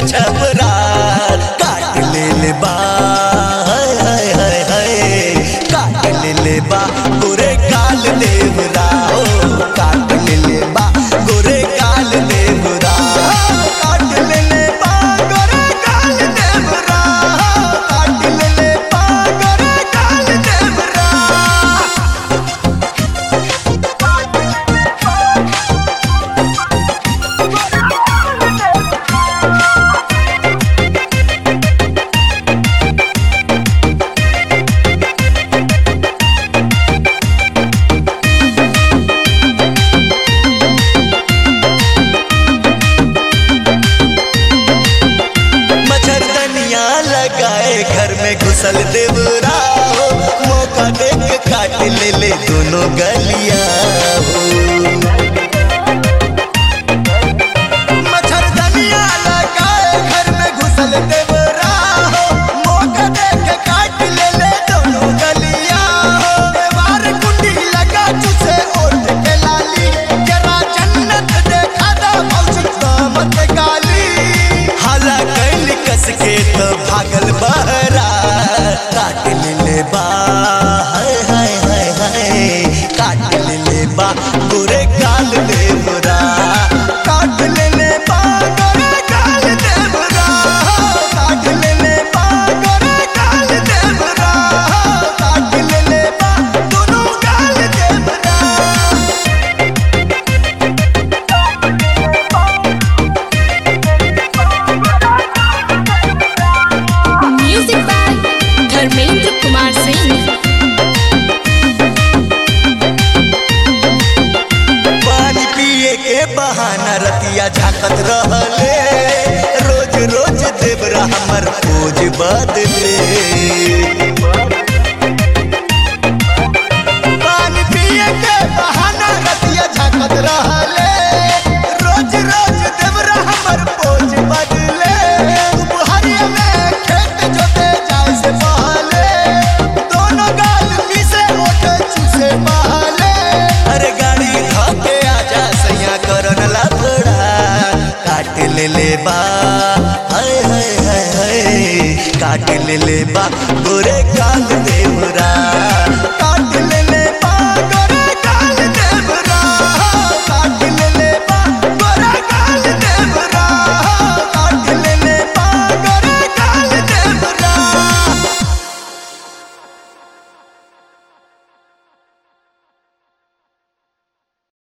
छपरा काट ले ले बा हाय हाय हाय हाय काट ले ले बा गोरे काल देवरा ओ काट ले ले बा गोरे काल देवरा काट ले ले बा गोरे काल देवरा काट ले ले बा गोरे काल देवरा मच्छरदनिया लगाए घर में घुसल देवरा हो मौका देख काट ले ले दोनों गलिया हो मच्छरदनिया लगाए घर में घुसल देवरा हो मौका देख काट ले ले दोनों गलिया हो देवार कुंडी लगा चुसे ओट के लाली जरा जन्नत देखा दा मौसम दामत गाली हाला कैल कस के तो भागल बहरा काट ले ले बा हाय हाय हाय हाय काट ले ले बा गोरे काल देवरा काट ले ले बा गोरे काल देवरा काट ले ले बा गोरे काल देवरा काट ले ले बा दोनों काल देवरा म्यूजिक बाय धर्मेंद्र कुमार सिंह पानी पिए के बहाना रतिया झाकत रहले रोज रोज देवरा हमर खोज बदले पानी पिए के बहाना रतिया झाकत रहले रोज रोज देवरा हमर खोज बदले दुपहरिया में खेत जोते जाए से पहले दोनों गाल मिसे ओटे चूसे पहले अरे गाड़ी धोके आजा सैया करन लफड़ा काट ले ले बा हाय हाय हाय हाय काट ले ले बा गोरे काल देवरा